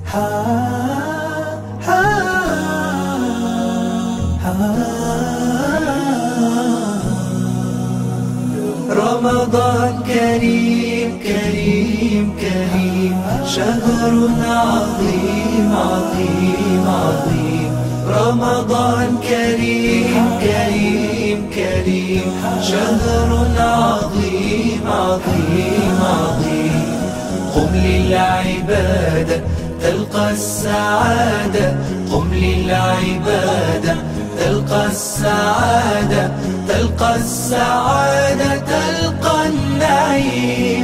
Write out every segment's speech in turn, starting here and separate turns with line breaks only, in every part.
رمضان كريم كريم كريم شهر عظيم عظيم عظيم رمضان كريم كريم كريم شهر عظيم عظيم عظيم قم للعبادة تلقى السعادة قم للعبادة تلقى السعادة تلقى السعادة تلقى النعيم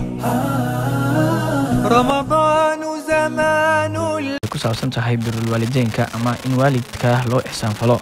رمضان زمان
ku saabsan tahay birul waalideynka ama in waalidka loo ixsaanfalo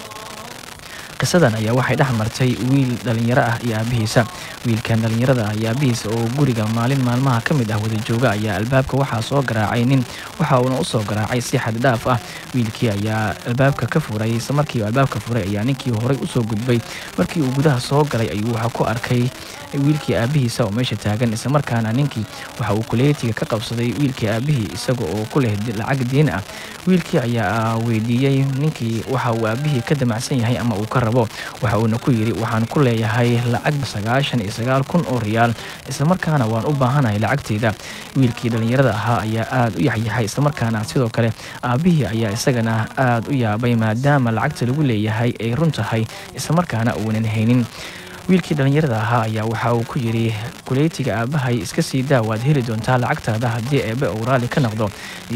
qisadan ayaa waxay dhex martay wiil dhallinyaro ah iyo aabihiisa wiilkan dhallinyarada ah iyo aabihiisa oo guriga maalin maalmaha ka mid ah wada jooga ayaa albaabka waxaa soo garaacay nin waxa uuna usoo garaacay si xaddhaaf ah wiilkii ayaa albaabka ka furay isla markii uu albaabka furay ayaa ninkii horay usoo gudbay markii uu gudaha soo galay ayuu waxa ku arkay wiilkii aabihiisa oo meesha taagan islamarkaana ninkii waxa uu kuleetiga ka qabsaday wiilkii aabihii isaga oo ku leh lacag diin ah wiilkii ayaa weydiiyey ninkii waxa uu aabihii ka damacsan yahay ama uu ka rabo waxa uuna ku yidhi waxaan ku leeyahay lacag sagaashan iyo sagaal kun oo riyaal islamarkaana waan u baahanahay lacagteyda wiilkii dhallinyarada ahaa ayaa aada u yaxyahay islamarkaana sidoo kale aabihii ayaa isagana aada u yaabay maadaama lacagta lagu leeyahay ay run tahay islamarkaana uunan haynin wiilkii dhallinyarada ahaa ayaa waxa uu ku yidhi kuleytiga aabbahay iska sii daa waad heli doontaa lacagtaada haddii eebbe uu raalli ka noqdo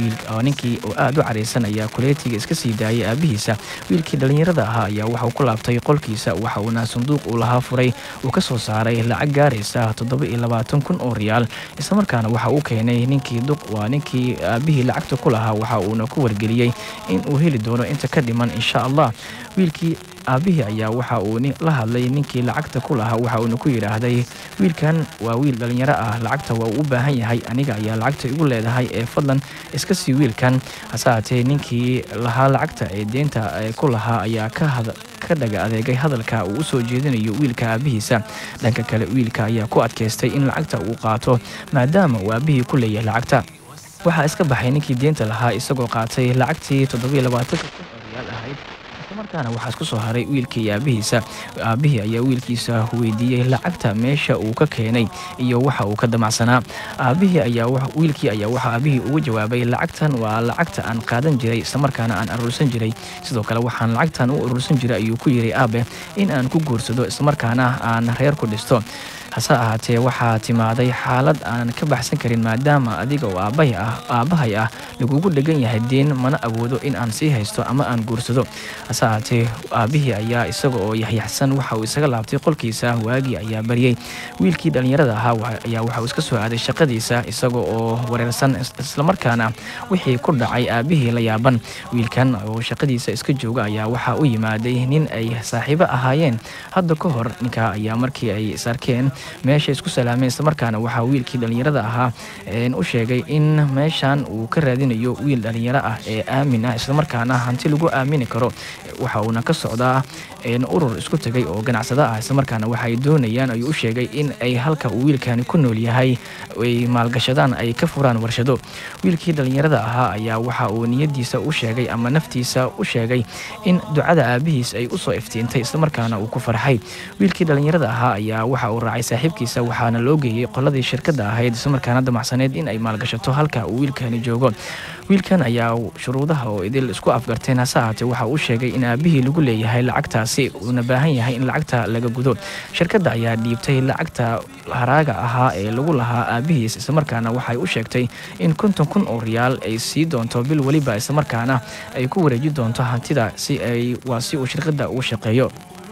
ninkii oo aada u caraysan ayaa kuleytiga iska sii daayay aabihiisa wiilkii dhallinyarada ahaa ayaa waxauu ku laabtay qolkiisa waxa uuna sanduuq uu lahaa furay uu ka soo saaray lacag gaaraysa toddoba iyo labaatan kun oo riyaal islamarkaana waxa uu keenay ninkii duq waa ninkii aabihii lacagta ku lahaa waxa uuna ku wargeliyey in uu heli doono inta ka dhiman insha allah wiilkii aabihii ayaa waxa uu la hadlay ninkii lacagta ku lahaa waxa uuna ku yidhaahday wiilkan waa wiil dhallinyaro ah lacagta waa uu u baahan yahay aniga ayaa lacagta igu leedahay ee fadlan iska sii wiilkan hase haatee ninkii lahaa lacagta ee deynta ku lahaa ayaa ka dhaga adeegay hadalka uu u soo jeedinayo wiilka aabihiisa dhanka kale wiilka ayaa ku adkaystay in lacagta uu qaato maadaama uu aabihii ku leeyahay lacagta waxaa iska baxay ninkii deynta lahaa isagoo qaatay lacagtii toddobiyo labaatanka kun oo riyaal ahayd islamarkaana waxaa isku soo haray wiilkii iyo aabihiisa aabihii ayaa wiilkiisa weydiiyey lacagta meesha uu ka keenay iyo waxa uu ka damacsanaa aabihii ayaa wiilkii ayaa waxa aabihii ugu jawaabay lacagtan waa lacagta aan qaadan jiray islamarkaana aan aruursan jiray sidoo kale waxaan lacagtan u aruursan jiray ayuu ku yidhi aabe in aan ku guursado islamarkaana aan reer ku dhisto hase ahaatee waxaa timaaday xaalad aanan ka baxsan karin maadaama adiga oo aabbahay ah lagugu dhegan yahay deen mana awoodo in aan sii haysto ama aan guursado hase ahaatee aabbihii ayaa isaga oo yaxyaxsan waxa uu isaga laabtay qolkiisa waagii ayaa baryey wiilkii dhallinyarada ahaa ayaa waxa uu iska soo aaday shaqadiisa isaga oo wareersan islamarkaana wixii ku dhacay aabbihii la yaaban wiilkan oo shaqadiisa iska jooga ayaa waxaa u yimaaday nin ay saaxiibo ahaayeen hadda ka hor ninkaa ayaa markii ay isarkeen meesha isku salaameen islamarkaana waxaa wiilkii dhallinyarada ahaa u sheegay in meeshan uu ka raadinayo wiil dhallinyaro ah ee aamin ah islamarkaana hanti lagu aamini karo waxa uuna ka socdaa urur isku tegay oo ganacsado ah islamarkaana waxaay doonayaan ayuu u sheegay in ay halka uu wiilkani ku nool yahay ay maalgashadaan ay ka furaan warshado wiilkii dhallinyarada ahaa ayaa waxa uu niyadiisa u sheegay ama naftiisa u sheegay in ducada aabihiis ay usoo iftiintay islamarkaana uu ku farxay wiilkii dhallinyarada ahaa ayaa waxa uu raacay saaxiibkiisa waxaana loo geeyey qoladii shirkadda ahayd islamarkaana damacsaneed in ay maalgashato halka uu wiilkani joogo wiilkan ayaa shuruudaha oo idil isku afgarteen hase ahaatee waxa uu sheegay in aabihii lagu leeyahay lacagtaasi uuna baahan yahay in lacagta laga gudo shirkadda ayaa dhiibtay lacagta haraaga ahaa ee lagu lahaa aabihiis islamarkaana waxay u sheegtay in konton kun oo riyaal ay sii doonto bil weliba islamarkaana ay ku wareeji doonto hantida si ay waa si uu shirkadda ugu shaqeeyo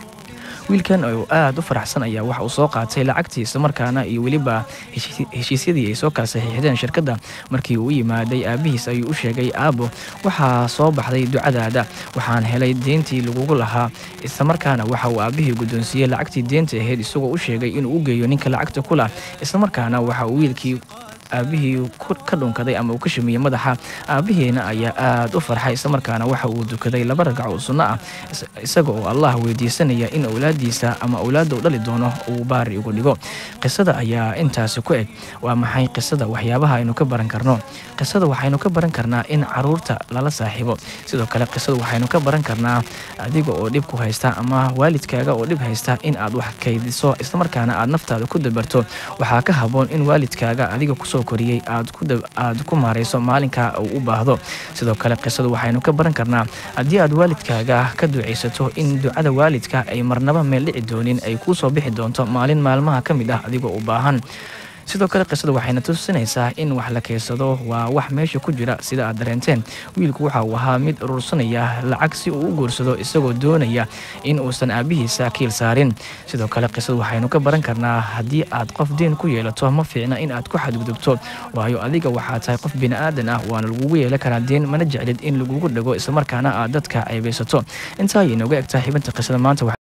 wiilkan oo aada u faraxsan ayaa waxa uu soo qaatay lacagtii islamarkaana iyo weliba heshiisyadii ay soo kala saxiixdeen shirkadda markii uu u yimaaday aabihiis ayuu u sheegay aabo waxaa soo baxday ducadaada waxaan helay deyntii lagugu lahaa islamarkaana waxa uu aabihii guddoonsiiyey lacagtii deynta ahayd isagoo u sheegay inuu u geeyo ninka lacagta ku lah islamarkaana waxa uu wiilkii aabihii ka dhunkaday ama uu ka shumiyey madaxa aabihiina ayaa aad u farxay islamarkaana waxa uu dukaday laba ragco oo sunno ah isaga oo allah weydiisanaya in owlaadiisa ama owlaadda u dhali doono uu baari ugu dhigo qisada ayaa intaasi ku eg waa maxay qisada waxyaabaha aynu ka baran karno qisada waxaynu ka baran karnaa in caruurta lala saaxiibo sidoo kale qisada waxaynu ka baran karnaa adiga oo dhib ku haysta ama waalidkaaga oo dhib haysta in aad wax kaydiso islamarkaana aad naftaada ku dabarto waxaa ka haboon in waalidkaaga adiga kusoo koriyey aad ku maarayso maalinka uu u baahdo sidoo kale qisadu waxaynu ka baran karnaa haddii aad waalidkaaga ka ducaysato in ducada waalidka ay marnaba meel dhici doonin ay kuu soo bixi doonto maalin maalmaha ka mid ah adigoo u baahan sidoo kale qisada waxayna tusinaysaa in wax la keysado waa wax meesha ku jira sida aad dareenteen wiilku waxa uu ahaa mid urursanaya lacag si uu u guursado isagoo doonaya in uusan aabihiisa kiil saarin sidoo kale qisadu waxaynu ka baran karnaa haddii aad qof deen ku yeelato ma fiicna in aad ku xadgudubto waayo adiga waxaa tahay qof bini'aadan ah waana lagugu yeelan karaa deen mana jeclid in lagugu dhago islamarkaana aad dadka ceebaysato intaa ayay nooga egtaa xibinta qisada maanta